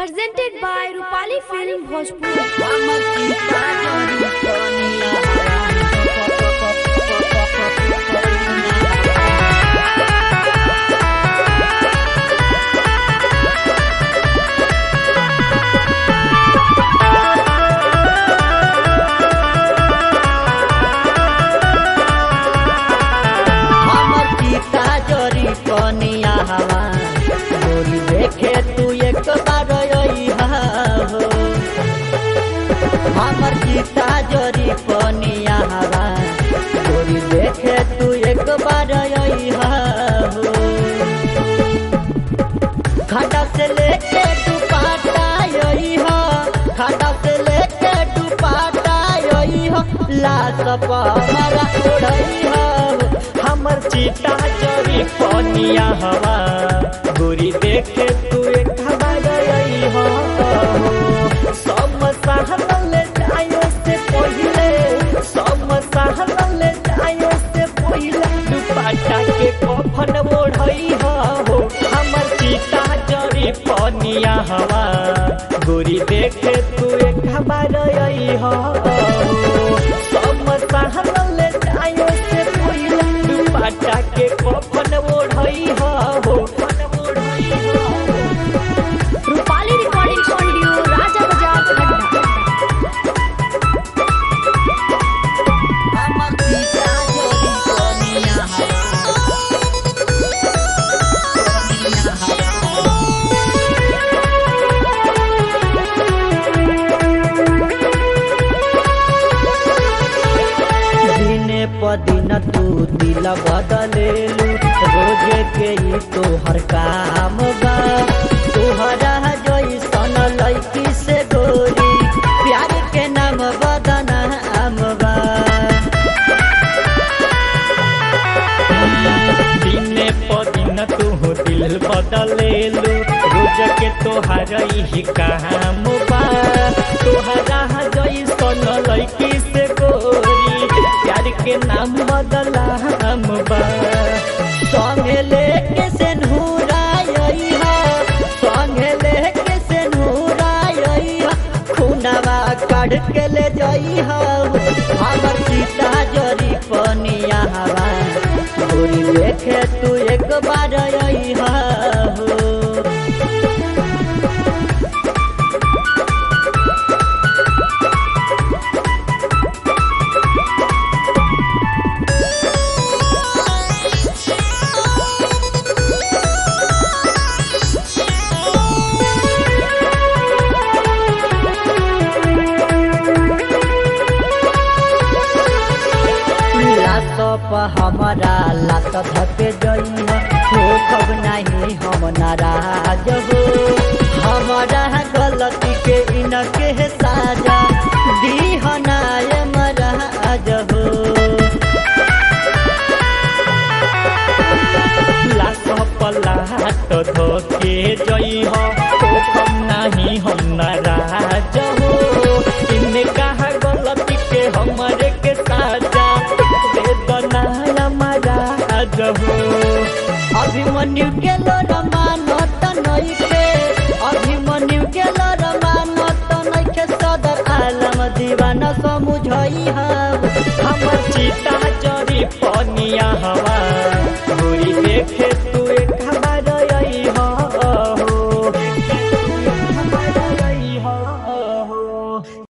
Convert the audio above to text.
presented by Rupali Film Bhojpur. हमर पिता जोरी कनिया हवा बोली देखे तू एक बार अइहा हो हमर पिता जोरी कनिया हवा बोली देखे तू एक बार अइहा हो खाटा से लेके दुपाटा अइहा खाटा से लेके दुपाटा अइहा लाश पर हमारा ओढ़इहा हो हमर चीता चोरी पनिया हवा गोरी देखे तू एक हमार अइहा हो सब सहन ले जायो से पहिले सब सहन ले जायो से पहिले दुपट्टा के कफन ओढ़इहा हो हमर चीता चोरी पनिया हवा गोरी देखे तू एक हमार अइहा हो सब सहन ले जायो से पहिले दुपट्टा के कफन ओढ़इहा हो कफन ओढ़इहा हो Rupali Recording Studio, Raja Bazaar, Khadda. हमर पिता जोरी कनिया हवा कनिया हवा दिने प दिन तू दिल बदलेलू रोज के ई तोहर काम बा तोहरा जैसन लैकी से गोरी प्यार के नाम बदनाम बा दिने प दिन तू दिल बदलेलू रोज के तोहर ही काम बा तोहरा जैसन लैकी से गोरी प्यार के नाम बदलाम बा संगे लेके से नूराइहा संगे लेके से नूराइहा खुनवा काढ़ के ले जइहा हमर सीता जरी पनिया हवा गोरी देखे तू एक बार अइहा हो लात प हमारा लात धके जइहा हो कब नहीं हम नाराज हो हमारा गलती के इनके साजा दीहनाय मराज हो लात प लात धके जइहा हो कब नहीं हम नाराज हो इनका गलती के हमारे के साजा वेदना हमारा हो अभिमन्यु के रमानत नइखे अभिमन्यु के रमानत नइखे सदर आलम दीवाना समुझइहा हमर चिता चरी पनिया हवा गोरी देखे तू एक हमार अइहा हो